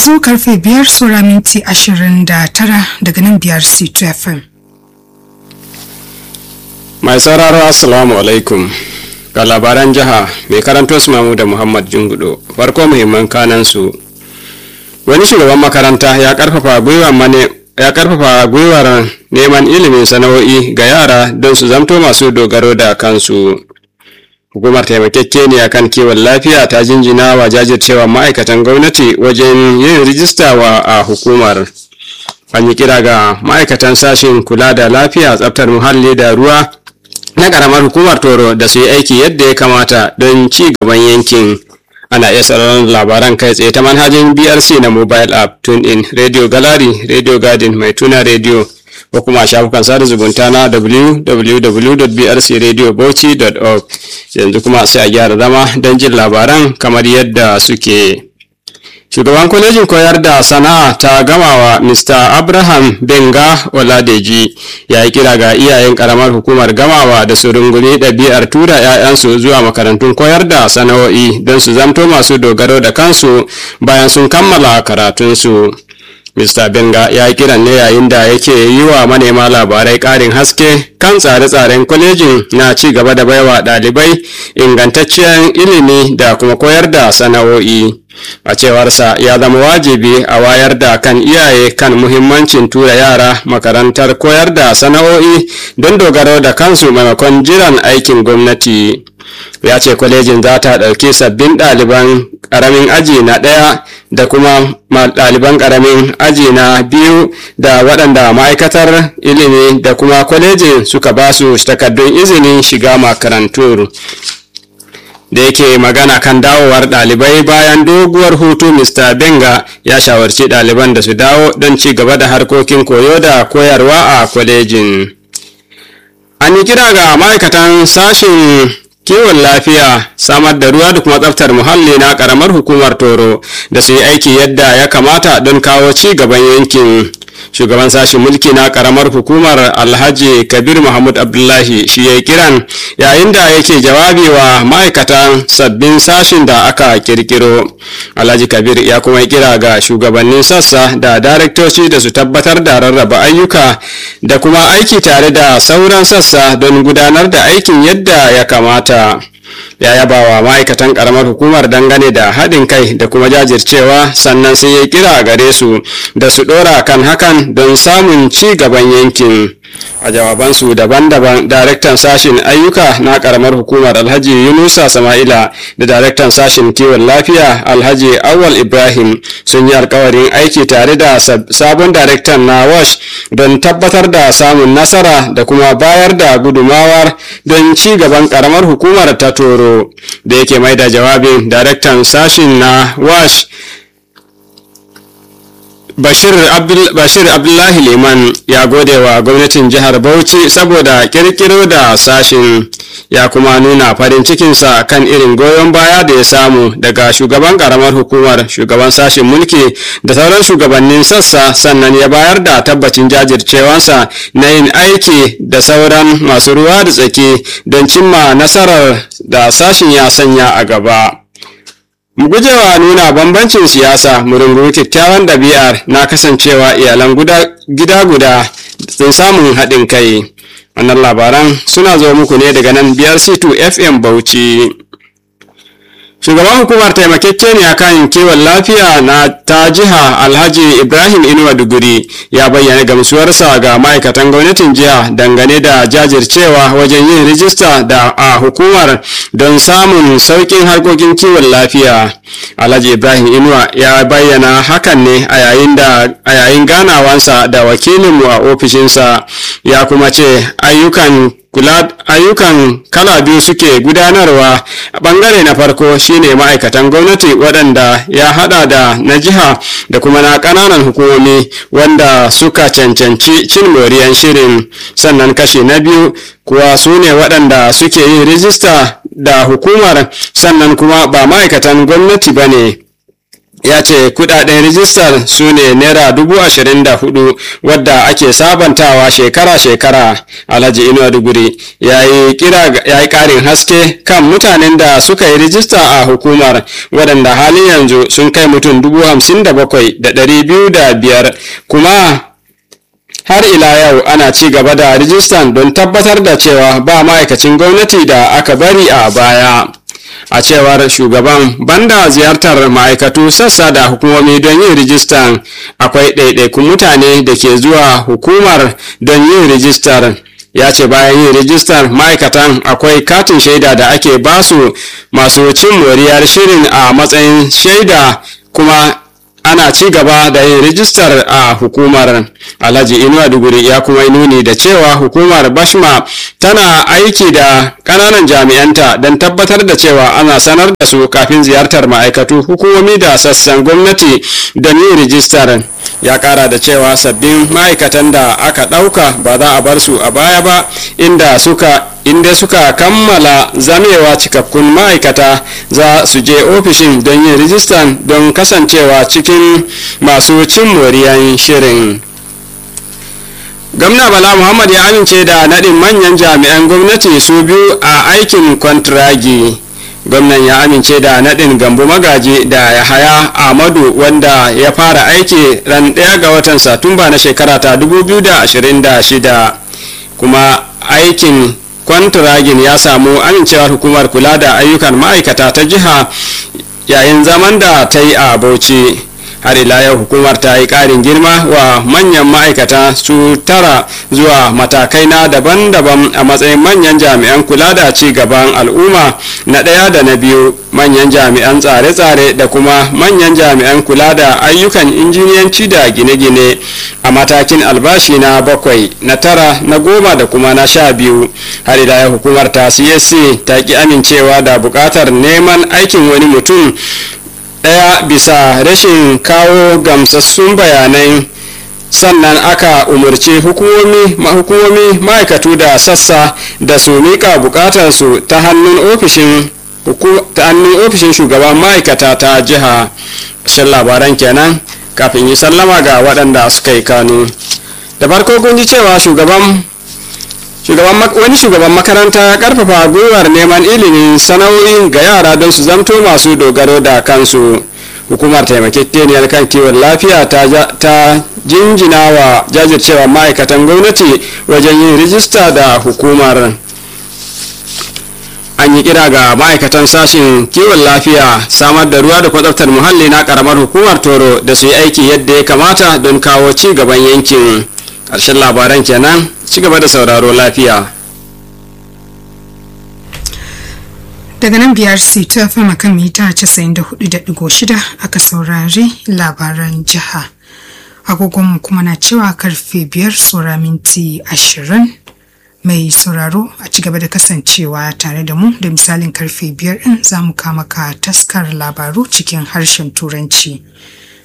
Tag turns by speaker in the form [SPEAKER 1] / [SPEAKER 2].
[SPEAKER 1] yanzu karfe biyar sura minti ashirin da tara daga nan biyar c2 fm
[SPEAKER 2] mai sauraro assalamu alaikum ga labaran jiha mai karanto su mamu da muhammad jungudo farko muhimman kanan su wani shugaban makaranta ya karfafa gwiwa mane ya karfafa gwiwar neman ilimin sana'o'i ga yara don su zamto masu dogaro da kansu hukumar taimakekeniya kan kiwon lafiya ta jinjina wa jajircewa ma'aikatan gwamnati wajen yin rijista wa a hukumar an yi kira ga ma'aikatan sashen kula da lafiya tsaftar muhalli da ruwa na karamar hukumar toro da su yi aiki yadda ya kamata don ci gaban yankin ana iya sauraron labaran kai tsaye ta manhajin brc na mobile app tune in radio gallery radio garden mai tuna radio ko kuma shafukan sada zumunta na www.brcradiobauchi.org yanzu kuma sai a gyara zama don jin labaran kamar yadda suke shugaban kwalejin koyar da sana'a ta gamawa mr abraham benga oladeji ya yi kira ga iyayen karamar hukumar gamawa da su rungumi ɗabi'ar tura 'ya'yansu zuwa makarantun koyar da sana'o'i don su zamto masu dogaro da kansu bayan sun kammala karatunsu Mr. Benga ya yi kiran ne yayin da yake yi wa manema labarai ƙarin haske kan tsare-tsaren kwalejin na ci gaba da baiwa ɗalibai ingantacciyar ilimi da kuma koyar da sana'o'i. A cewarsa ya zama wajibi a wayar da kan iyaye kan muhimmancin tura yara makarantar koyar da sana'o'i don dogaro da kansu maimakon jiran aikin gwamnati. ya ce kwalejin za ta ɗauki sabbin ɗaliban ƙaramin aji na ɗaya da kuma ɗaliban ƙaramin aji na biyu da waɗanda ma'aikatar ilimi da kuma kwalejin suka ba su takardun izinin shiga makarantu da yake magana kan dawowar ɗalibai bayan doguwar hutu mr benga ya shawarci ɗaliban da su dawo don ci gaba da harkokin koyo da koyarwa a kwalejin an yi kira ga ma'aikatan sashen kiwon lafiya samar da ruwa da kuma tsaftar muhalli na karamar hukumar toro da su yi aiki yadda ya kamata don kawo ci gaban yankin shugaban sashen mulki na karamar hukumar alhaji kabir mahmud abdullahi shi ya kiran yayin da yake jawabi wa ma'aikatan sabbin sashin da aka kirkiro alhaji kabir ya kuma kira ga shugabannin sassa da daraktoci da su tabbatar da rarraba ayyuka da kuma aiki tare da sauran sassa don gudanar da aikin yadda ya kamata ya yaba wa ma'aikatan karamar hukumar dangane da haɗin kai da kuma jajircewa sannan sai ya kira gare su da su ɗora kan hakan don samun ci gaban yankin a jawabansu daban-daban daraktan sashen ayyuka na karamar hukumar alhaji yunusa sama'ila da daraktan sashen kiwon lafiya alhaji awal ibrahim sun yi alkawarin aiki tare da sabon daraktan na wash don tabbatar da samun nasara da kuma bayar da gudumawar don ci gaban karamar hukumar ta toro da yake mai da jawabin daraktan sashen na wash Bashir, Abdul, Bashir Abdullahi Liman ya gode wa gwamnatin jihar Bauchi saboda kirkiro da sashin ya kuma nuna farin cikinsa kan irin goyon baya da ya samu daga shugaban karamar hukumar shugaban sashin mulki da sauran shugabannin sassa sannan ya bayar da tabbacin jajircewansa na yin aiki da sauran masu ruwa da tsaki don cimma nasarar da sashin ya sanya a gaba. mu gujewa nuna bambancin siyasa mu rungumi kyakkyawan ɗabi'ar na kasancewa iyalan gida guda sun samun haɗin kai wannan labaran suna zo muku ne daga nan brc2 fm bauchi shugaban hukumar taimakekeniya kan kiwon lafiya na ta jiha alhaji ibrahim inuwa duguri ya bayyana gamsuwarsa ga ma'aikatan gwamnatin jiha dangane da jajircewa wajen yin rijista da a hukumar don samun sauƙin harkokin kiwon lafiya alhaji ibrahim inuwa ya bayyana hakan ne a yayin ganawansa da wakilinmu a ofishinsa ya kuma ce ayyukan kula ayyukan kala biyu suke gudanarwa a bangare na farko shine ma'aikatan gwamnati waɗanda ya hada da na jiha da kuma na ƙananan hukumomi wanda suka cancanci cin moriyan shirin sannan kashi na biyu kuwa su ne waɗanda suke yin rijista da hukumar sannan kuma ba ma'aikatan gwamnati ba ne ya ce kudaden rijistar su ne naira dubu ashirin da hudu wadda ake sabantawa shekara-shekara alhaji inuwa duguri ya yi karin haske kan mutanen da suka yi rijista a hukumar waɗanda halin yanzu sun kai mutum dubu hamsin da bakwai da ɗari biyu da biyar kuma har ila yau ana ci gaba da rijistan don tabbatar da cewa ba ma'aikacin gwamnati da aka bari a baya a cewar shugaban banda ziyartar ma'aikatu sassa da hukumomi don yin rijistan akwai ɗaiɗaikun mutane da ke zuwa hukumar don yin rijistar ya ce bayan yin rijistar ma'aikatan akwai katin shaida da ake basu masu cin moriyar shirin a matsayin shaida kuma ana ci gaba da yin rijistar a hukumar alhaji inuwa duguri ya kuma nuni da cewa hukumar bashma tana aiki da ƙananan jami'anta don tabbatar da cewa ana sanar da su kafin ziyartar ma'aikatu hukumomi da sassan gwamnati don yin rijistar ya kara da cewa sabbin ma'aikatan da aka ɗauka ba za a bar su a baya ba inda suka inda suka kammala zamewa cikakkun ma'aikata za su je ofishin don yin rijistan don kasancewa cikin masu cin moriyan shirin gwamna bala muhammad ya amince da naɗin manyan jami'an gwamnati su biyu a aikin kwantiragi gwamnan ya amince da naɗin gambo magaji da yahaya ahmadu wanda ya fara aiki ran ɗaya ga watan satumba na shekara ta 2026 kuma aikin kwantiragin ya samu amincewar hukumar kula da ayyukan ma'aikata ta jiha yayin zaman da ta yi a bauchi har ila yau hukumar ta yi ƙarin girma wa manyan ma'aikata su tara zuwa matakai na daban-daban a matsayin manyan jami'an kula da ci gaban al'umma na ɗaya da na biyu manyan jami'an tsare-tsare da kuma manyan jami'an kula da ayyukan injiniyanci da gine-gine a matakin albashi na bakwai na tara na goma da kuma na sha biyu har ila yau hukumar ta csc ta ki amincewa da buƙatar neman aikin wani mutum ɗaya bisa rashin kawo gamsassun bayanai sannan aka umarci hukumomi hukumomi ma'aikatu da sassa da su miƙa buƙatarsu ta hannun ofishin ta hannun ofishin shugaban ma'aikata ta jiha shan labaran kenan kafin yi sallama ga waɗanda suka yi kanu da farko kun ji cewa shugaban wani shugaban makaranta ya karfafa gwiwar neman ilimin sana'o'i ga yara don su zamto masu dogaro da kansu hukumar taimakekeniyar kan kiwon lafiya ta jinjina wa jajircewa ma'aikatan gwamnati wajen yin rijista da hukumar an yi kira ga ma'aikatan sashen kiwon lafiya samar da ruwa da kwatsaftar muhalli na karamar hukumar toro da su yi aiki yadda ya kamata don kawo ci gaban yankin ƙarshen labaran kenan ci gaba da sauraro lafiya
[SPEAKER 1] daga nan biyar ta fama kan mita 94.6 aka saurari labaran jiha agogonmu kuma na cewa karfe biyar tsora minti ashirin mai sauraro a ci gaba da kasancewa tare da mu da misalin karfe biyar din za mu kama ka taskar labaru cikin harshen turanci